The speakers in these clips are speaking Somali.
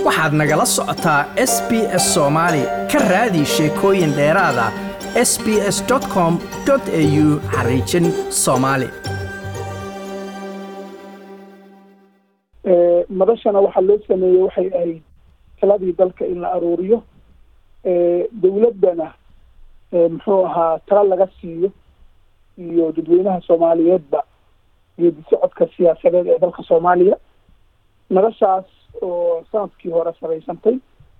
waxaad nagala socotaa s b s soomaali ka raadi sheekooyin dheeraada s b s com au xariijin soomaali madashana waxaa loo sameeyey waxay ahayd taladii dalka in la aruuriyo dawladdana muxuu ahaa tala laga siiyo iyo dadweynaha soomaaliyeedba geedi socodka siyaasadeed ee dalka soomaaliya madashaas oo sanadkii hore samaysantay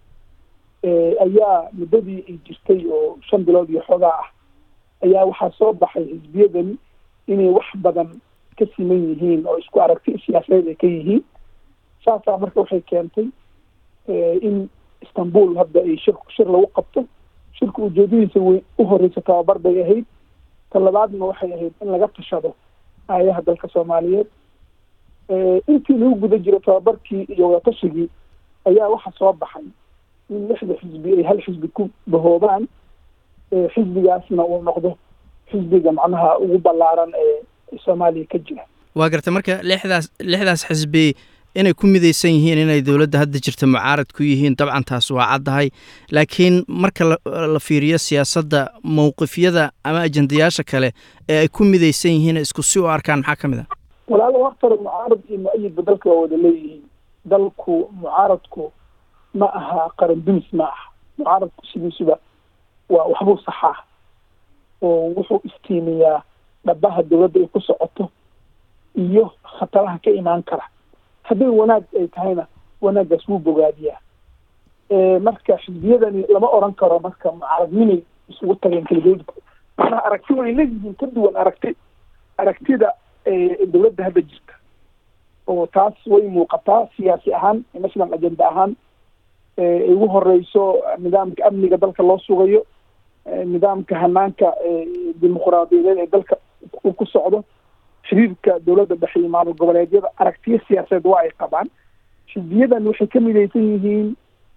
ayaa muddadii ay jirtay oo shan bilood iyo xoogaa ah ayaa waxaa soo baxay xisbiyadani inay wax badan ka siman yihiin oo isku aragti siyaasadeed ay ka yihiin saasaa marka waxay keentay in istanbul hadda ay shir shir lagu qabto shirka ujeedadiisa wey u horeysa tababar bay ahayd ta labaadna waxay ahayd in laga tashado aayaha dalka soomaaliyeed intii lagu guda jiro tababarkii iyo wadatashigii ayaa waxaa soo baxay in lixda xisbi ay hal xisbi ku bahoobaan xisbigaasna uu noqdo xisbiga macnaha ugu ballaaran ee soomaaliya ka jira waa garta marka lixdaas lixdaas xisbi inay ku midaysan yihiin inay dowladda hadda jirta mucaarad ku yihiin dabcan taas waa caddahay laakiin marka la fiiriyo siyaasadda mowqifyada ama ajendayaasha kale ee ay ku midaysan yihiin isku si u arkaan maxaa ka mid ah walaalo hortore mucaarad iyo mu-ayidba dalka waa wada leeyihiin dalku mucaaradku ma aha qaran dumis ma aha mucaaradku sidiisuba waa waxbuu saxaa oo wuxuu istiimiyaa dhabaha dawladda ay ku socoto iyo khataraha ka imaan kara hadday wanaag ay tahayna wanaaggaas wuu bogaadiyaa marka xisbiyadani lama oran karo marka mucaaradnimay isugu tageen keligeed macnaha aragti way leeyihiin ka duwan aragti aragtida dawladda hadda jirta oo taas way muuqataa siyaasi ahaan national agenda ahaan ay ugu horeyso nidaamka amniga dalka loo sugayo nidaamka hanaanka dimuquraadiyadeed ee dalka uu ku socdo xiriirka dawladda dhexe iyo maamul goboleedyada aragtiyo siyaasadeed waa ay qabaan xisbiyadan waxay ka midaysan yihiin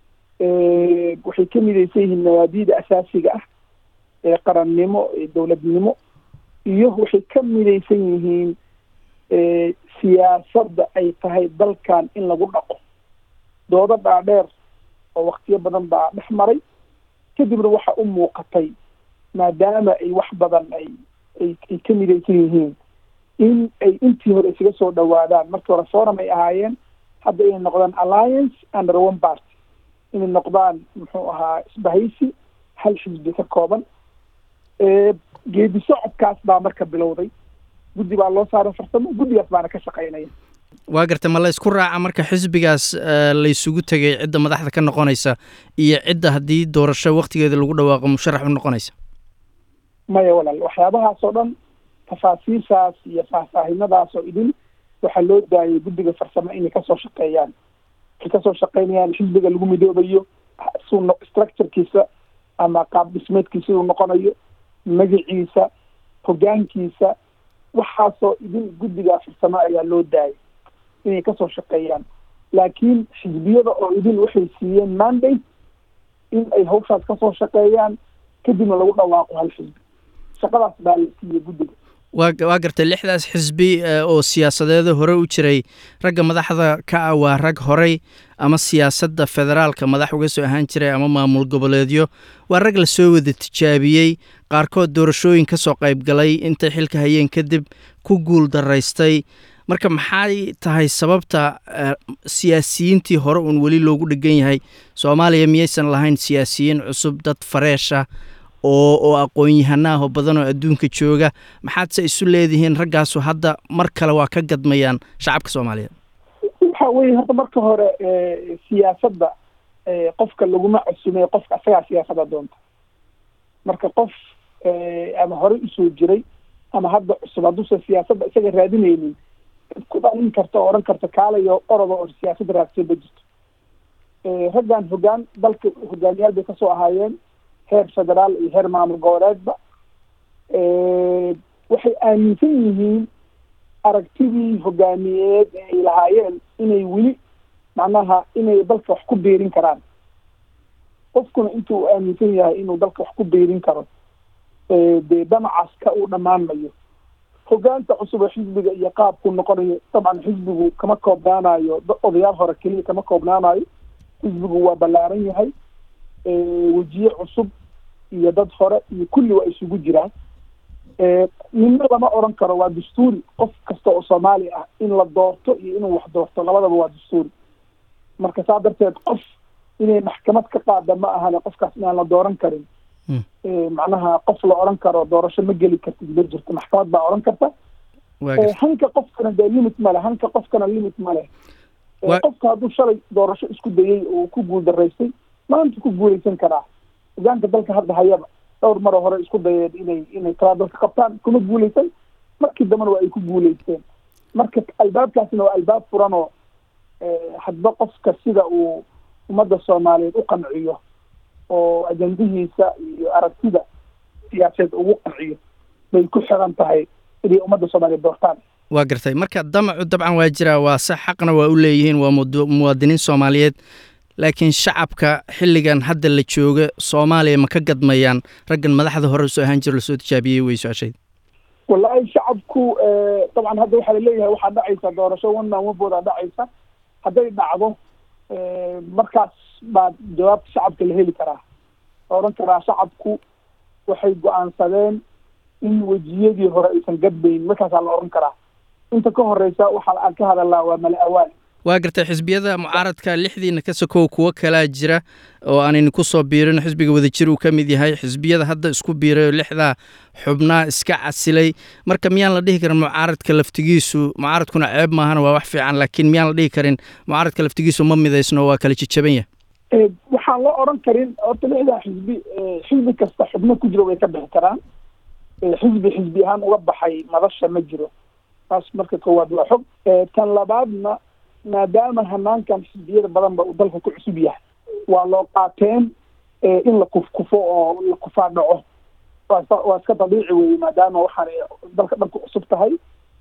waxay ka midaysan yihiin mabaadiida asaasiga ah ee qarannimo ee dowladnimo iyo waxay ka midaysan yihiin siyaasadda ay tahay dalkan in lagu dhaqo doodo dhaadheer oo waktiyo badan baa dhex maray kadibna waxa u muuqatay maadaama ay wax badan ay ay ay ka midaysan yihiin in ay intii hore isaga soo dhawaadaan markii hore forum ay ahaayeen hadda inay noqdaan alliance under one party inay noqdaan muxuu ahaa isbahaysi hal xisbi ka kooban geedi socodkaas baa marka bilowday guddi baa loo saaray farsamo guddigaas baana ka shaqaynaya waa garta ma la isku raaca marka xisbigaas laysugu tegay cidda madaxda ka noqonaysa iyo cidda haddii doorasho waktigeeda lagu dhawaaqo musharax u noqonaysa maya walaal waxyaabahaas oo dhan tafaasiishaas iyo faahfaahinadaas oo idin waxaa loo daayay guddiga farsamo inay kasoo shaqeeyaan waxay kasoo shaqeynayaan xisbiga lagu midoobayo suu structurekiisa ama qaab dhismeedkiisa uu noqonayo magaciisa hogaankiisa waxaasoo idin guddigaa farsamo ayaa loo daayay inay kasoo shaqeeyaan laakiin xisbiyada oo idin waxay siiyeen mandate in ay hawshaas kasoo shaqeeyaan kadibna lagu dhawaaqo hal xisbi shaqadaas baa la siiyey guddiga waa waa gartay lixdaas xisbi oo siyaasadeeda hore u jiray ragga madaxda ka ah waa rag horey ama siyaasadda federaalka madax uga soo ahaan jiray ama maamul goboleedyo waa rag lasoo wada tijaabiyey qaarkood doorashooyin ka soo qayb galay intay xilka hayeen kadib ku guul daraystay marka maxay tahay sababta siyaasiyiintii hore uun weli loogu dhegan yahay soomaaliya miyaysan lahayn siyaasiyiin cusub dad fareesha oo oo aqoon-yahanaah badan oo adduunka jooga maxaadse isu leedihiin raggaasu hadda mar kale waa ka gadmayaan shacabka soomaaliyeed waxa weye hadda marka hore siyaasadda qofka laguma cusumey qofka asagaa siyaasadda doonta marka qof ama horey usoo jiray ama hadda cusub hadduusan siyaasadda isaga raadinaynin ku dhalin karta oo odhan karta kaalayo oroda oo siyaasadda raadsan ba jirto raggan hogaan dalka hogaamiyaal bay kasoo ahaayeen heer federaal iyo heer maamul goboleedba waxay aaminsan yihiin aragtidii hogaamiyeed ee ay lahaayeen inay weli macnaha inay dalka wax ku biirin karaan qofkuna intuu aaminsan yahay inuu dalka wax ku biirin karo dee damacaas ka uu dhammaanmayo hogaanta cusub ee xisbiga iyo qaabku noqonayo dabcan xisbigu kama koobnaanayo odayaal hore keliya kama koobnaanayo xisbigu waa ballaaran yahay wejiye cusub iyo dad hore iyo kulli waa isugu jiraan midna lama odran karo waa dastuuri qof kasta oo soomaali ah in la doorto iyo inuu wax doorto labadaba waa dastuuri marka saa darteed qof inay maxkamad ka qaada ma ahane qofkaas inaan la dooran karin macnaha qof la odran karo doorasho ma geli kartid ma jirto maxkamad baa odhan karta hanka qofkana dee limit male hanka qofkana limit male qofka hadduu shalay doorasho isku dayay oo ku guul daraystay maanta ku guuleysan karaa hogaanka dalka hadda hayaba dhowr maroo hore isku dayeen inay inay talaa dalka qabtaan kuma guuleysan markii dambena waa ay ku guuleysteen marka albaabkaasna waa albaab furan oo hadba qofka sida uu ummadda soomaaliyeed u qanciyo oo ajandihiisa iyo aragtida siyaasadeed ugu qanciyo bay ku xiran tahay inay ummadda soomaaliyeed doortaan waa gartay marka damacu dabcan waa jiraa waa sax xaqna waa u leeyihiin waa muwaadiniin soomaaliyeed laakiin shacabka xilligan hadda la jooga soomaaliya ma ka gadmayaan raggan madaxda hore usoo ahaan jiro lasoo tijaabiyey wey su-aashayd wallaahi shacabku dabcan hadda waxaa laleeyahay waxaa dhacaysa doorasho one man one boodaa dhacaysa hadday dhacdo markaas baa jawaabta shacabka la heli karaa odhan karaa shacabku waxay go-aansadeen in wejiyadii hore aysan gadbayn markaasaa la odhan karaa inta ka horeysa waxaa aan ka hadalnaa waa mala awaal waa gartay xisbiyada mucaaradka lixdiina ka sokow kuwo kalaa jira oo aanaynu ku soo biirin xisbiga wadajir uu ka mid yahay xisbiyada hadda isku biiray oo lixdaa xubnaa iska casilay marka miyaan la dhihi karin mucaaradka laftigiisu mucaaradkuna ceeb maahana waa wax fiican laakiin miyaan la dhihi karin mucaaradka laftigiisu ma midaysno waa kala jajaban yahay waxaan loo odhan karin horta lixdaa xisbi xisbi kasta xubno ku jiro way ka bixi karaan xisbi xisbi ahaan uga baxay madasha ma jiro taas marka koowaad waa xog tan labaadna maadaama hanaankan xisbiyada badanba uu dalka ku cusub yahay waa loo qaateen in la kufkufo oo la kufaa dhaco waa iska dabiici weye maadaama waxaan dalka dhan ku cusub tahay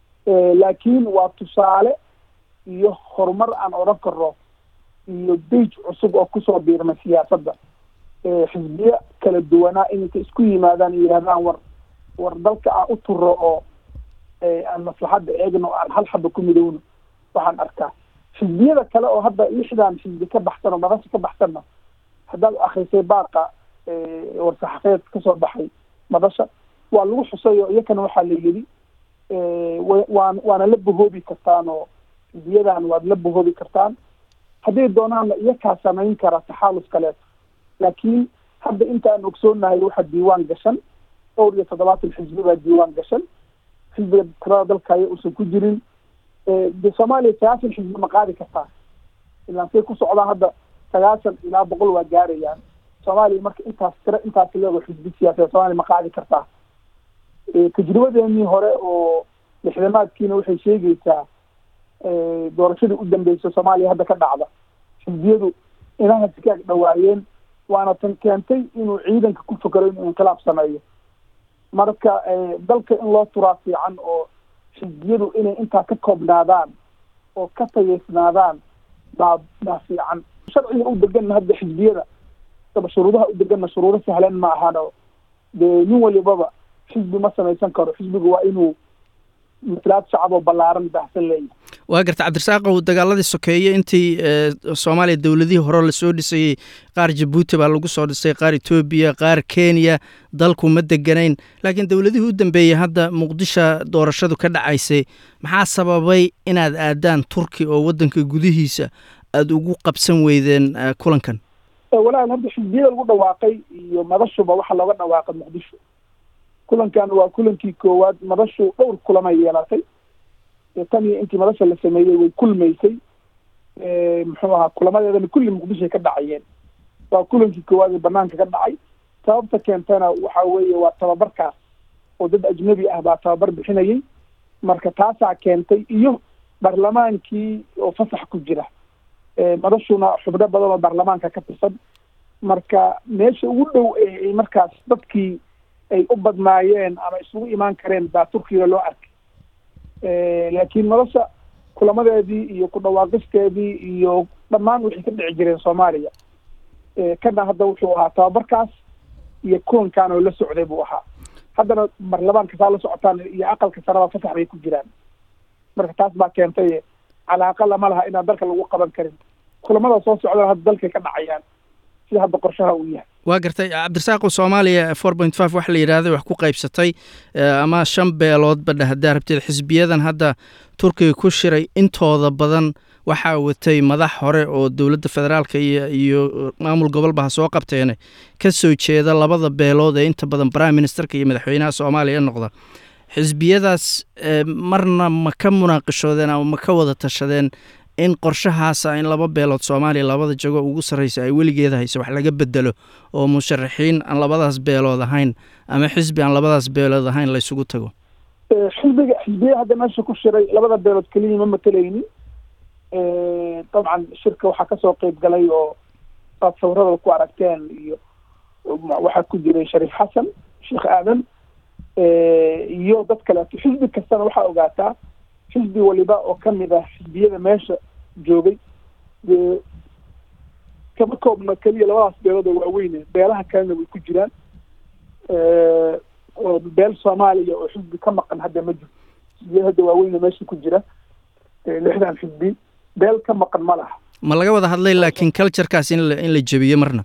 laakiin waa tusaale iyo horumar aan odhan karno iyo bej cusub oo kusoo biirmay siyaasadda xisbiyo kala duwanaa inay isku yimaadaan iyo yidhahdaan war war dalka aan u turo oo aan maslaxadda eegno aan hal xaba ku midowno waxaan arkaa xisbiyada kale oo hadda lixdan xisbi ka baxsan oo madasha ka baxsanna haddaad akrisay baaqa war-saxaafeed kasoo baxay madasha waa lagu xusayo iyakana waxaa la yidhi waan waana la bahoobi kartaan oo xisbiyadan waad la bahoobi kartaan hadday doonaanna iyakaa samayn kara taxaaluf kaleeto laakiin hadda intaan ogsoonahay waxaa diiwaan gashan dhowr iyo toddobaatan xisbi baa diiwaan gashan xisbiga talada dalka aya uusan ku jirin de soomaaliya sagaashan xisbi ma qaadi kartaa ilaan say ku socdaan hadda sagaashan ilaa boqol waa gaarayaan soomaaliya marka intaas tiro intaas leego xisbi siyaasadeed soomaaliya ma qaadi kartaa tajribadeenii hore oo lixdamaadkiina waxay sheegaysaa doorashadii u dambeysa soomaaliya hadda ka dhacda xisbiyadu inaha si ka ag dhawaayeen waana tan keentay inuu ciidanka ku fakero inuu inqilaab sameeyo marka dalka in loo turaa fiican oo xisbiyadu inay intaa ka koobnaadaan oo ka tayeysnaadaan baa baa fiican sharciga u deganna hadda xisbiyada aba shuruudaha u deganna shuruudo sahlan ma ahano dee nin walibaba xisbi ma samaysan karo xisbigu waa inuu matalaad shacab oo ballaaran baahsan leeyahay waa garta cabdirasaaqow dagaaladii sokeeye intii soomaaliya dowladihii hore lasoo dhisayey qaar jabuuti baa lagu soo dhisay qaar etoobiya qaar kenya dalku ma deganayn laakiin dowladihii u dambeeyey hadda muqdisho doorashadu ka dhacaysay maxaa sababay inaad aadaan turki oo waddanka gudihiisa aada ugu qabsan weydeen kulankan walaal hadda xisbiyada lagu dhawaaqay iyo madashuba waxaa looga dhawaaqay muqdisho kulankan waa kulankii koowaad madashu dhowr kulamay yeelatay tan iyo intii madasha la sameeyey way kulmaysay muxuu ahaa kulamadeedana kulli muqdishoay ka dhacayeen waa kulankii koowaad ee banaanka ka dhacay sababta keentana waxa weeye waa tababarkaas oo dad ajnabi ah baa tababar bixinayay marka taasaa keentay iyo barlamaankii oo fasax ku jira madashuna xubno badan oo baarlamaanka ka tirsan marka meesha ugu dhow ee markaas dadkii ay u badnaayeen ama isugu imaan kareen baa turkiga loo arkay laakiin madasha kulamadeedii iyo ku dhawaaqisteedii iyo dhammaan waxay ka dhici jireen soomaaliya kana hadda wuxuu ahaa tababarkaas iyo kulankan oo la socday buu ahaa haddana baarlamaanka saa la socotaan iyo aqalka sarada fasax bay ku jiraan marka taas baa keentay calaaqa lama laha inaan dalka lagu qaban karin kulamada soo socdaan hadda dalkay ka dhacayaan sida hadda qorshaha uu yahay waa gartay cabdirasaaqo soomaaliya four point five waxa la yidhahday wax ku qaybsatay ama shan beeloodba dheh haddaa rabteed xisbiyadan hadda turkiga ku shiray intooda badan waxaa watay madax hore oo dowladda federaalka iyo iyo maamul gobolba ha soo qabteene ka soo jeeda labada beelood ee inta badan prime ministerka iyo madaxweynaha soomaaliya noqda xisbiyadaas marna ma ka munaaqishoodeen ama ma ka wada tashadeen in qorshahaasa in laba beelood soomaaliya labada jago ugu sarreysa ay weligeeda hayso wax laga bedelo oo musharaxiin aan labadaas beelood ahayn ama xisbi aan labadaas beelood ahayn la ysugu tago xisbiga xisbiya hadda meesha ku shiray labada beelood keliya ma mateleyni dabcan shirka waxaa kasoo qeyb galay oo saad sawirada ku aragteen iyo waxaa ku jiray shariif xasan sheekh aadan iyo dad kaleeto xisbi kastana waxaa ogaataa xisbi waliba oo kamid ah xisbiyada meesha joogay dee kama koobna keliya labadaas beelood oo waaweyne beelaha kalena way ku jiraan oo beel soomaaliya oo xisbi ka maqan hadda ma jiro xisbiyada hadda waaweyne meesha ku jira lixdan xisbi beel ka maqan ma laha ma laga wada hadlay laakiin culturekaas in la in la jebiyo marna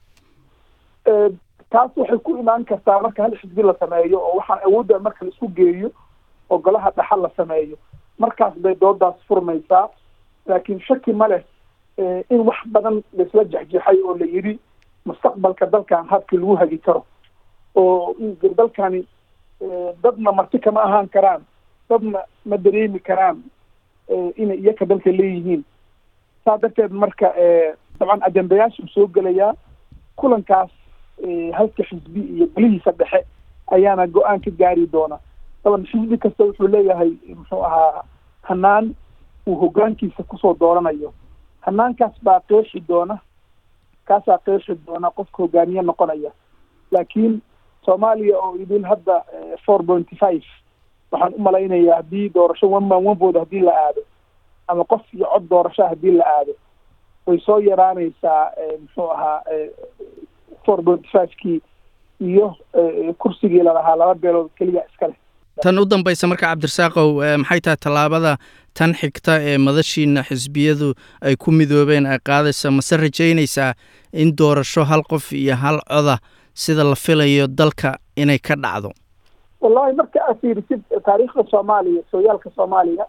taas waxay ku imaan kartaa marka hal xisbi la sameeyo oo waxaan awoodda marka la isku geeyo oo golaha dhaxal la sameeyo markaas bay doodaas furmaysaa laakiin shaki ma leh in wax badan laisla jexjeexay oo la yidhi mustaqbalka dalkan habkii lagu hagi karo oo dalkani dadna marti kama ahaan karaan dadna ma dareemi karaan inay iyaka dalka leeyihiin saa darteed marka dabcan ajandayaashu soo gelayaa kulankaas halka xisbi iyo golihiisa dhexe ayaana go-aan ka gaari doona daban xisbi kasta wuxuu leeyahay muxuu ahaa hanaan uu hogaankiisa kusoo dooranayo hanaankaas baa qeexi doona kaasaa qeexi doona qofka hogaamiye noqonaya laakiin soomaaliya oo idin hadda four pointy five waxaan u malaynayaa haddii doorasho one man one vote haddii la aado ama qof iyo cod doorasho haddii la aado way soo yaraanaysaa muxuu ahaa four pointy five-kii iyo kursigii lalahaa laba beelood keliya iska leh tan u dambaysa marka cabdirasaaqow maxay tahay tallaabada tan xigta ee madashiina xisbiyadu ay ku midoobeen ay qaadaysa mase rajaynaysaa in doorasho hal qof iyo hal coda sida la filayo dalka inay ka dhacdo wallahi marka aad fiirisid taariikhda soomaaliya sooyaalka soomaaliya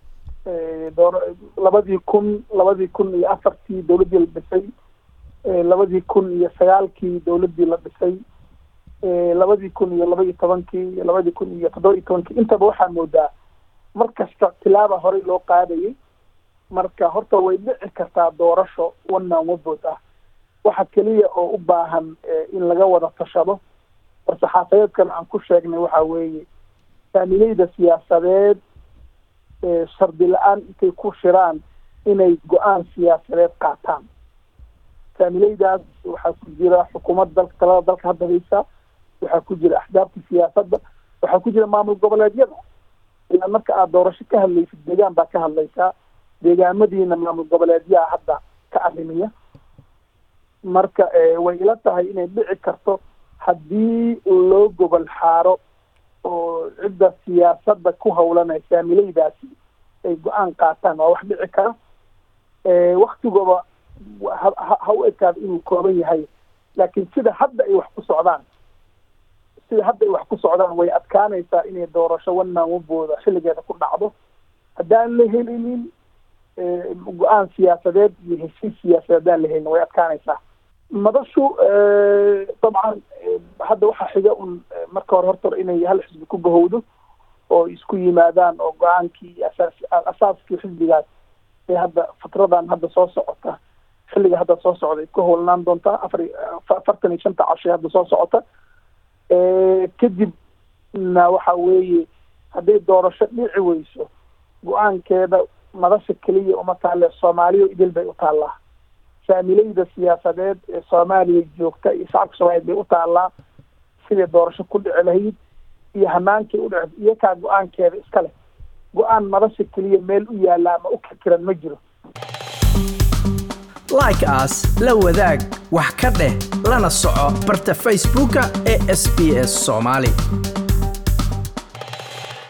door labadii kun labadii kun iyo afartii dowladdii la dhisay labadii kun iyo sagaalkii dowladdii la dhisay labadii kun iyo laba iyo tobankii labadii kun iyo toddoba iyo tobankii intaba waxaa moodaa mar kasta tilaaba horey loo qaadayay marka horta way dhici kartaa doorasho one man one vote ah waxa keliya oo u baahan in laga wada tashado war-saxaafadeedkan aan ku sheegnay waxa weeye saamileyda siyaasadeed shardi la-aan intay ku shiraan inay go-aan siyaasadeed qaataan saamileydaas waxaa ku jira xukuumadda dalka talada dalka hadda haysa waxaa ku jira axdaabta siyaasadda waxaa ku jira maamul goboleedyada ilaa marka aad doorasho ka hadlaysid deegaan baa ka hadlaysaa deegaamadiina maamul goboleedyaa hadda ka arrimiya marka way ila tahay inay dhici karto haddii loo gobol xaaro oo cidda siyaasadda ku hawlanay saamileydaasi ay go-aan qaataan waa wax dhici kara waktigooba ha u ekaado inuu kooban yahay laakiin sida hadda ay wax ku socdaan sida hadda ay wax ku socdaan way adkaanaysaa inay doorasho wanaan wabooda xilligeeda ku dhacdo haddaan la helinin go-aan siyaasadeed iyo heshiis siyaasadeed haddaan la helin way adkaanaysaa madashu dabcan hadda waxaa xiga un marka hore horta inay hal xisbi ku gahowdo oo isku yimaadaan oo go-aankii asaas asaaskii xisbigaas ee hadda fatradan hadda soo socota xilliga hadda soo socda ay ku howlanaan doontaa afar afartan iyo shanta cashay hadda soo socota kadibna waxa weeye hadday doorasho dhici weyso go-aankeeda madasha keliya uma taalle soomaaliya idil bay u taallaa saamileyda siyaasadeed ee soomaaliya joogta iyo shacabka soomaaliyeed bay u taallaa siday doorasho ku dhici lahayd iyo hanaankay u dhici iyakaa go-aankeeda iska leh go-aan madasha keliya meel u yaalla ama u kirkiran ma jiro like as la wadaag wax ka dheh lana soco barta facebooka ee sb s soomaali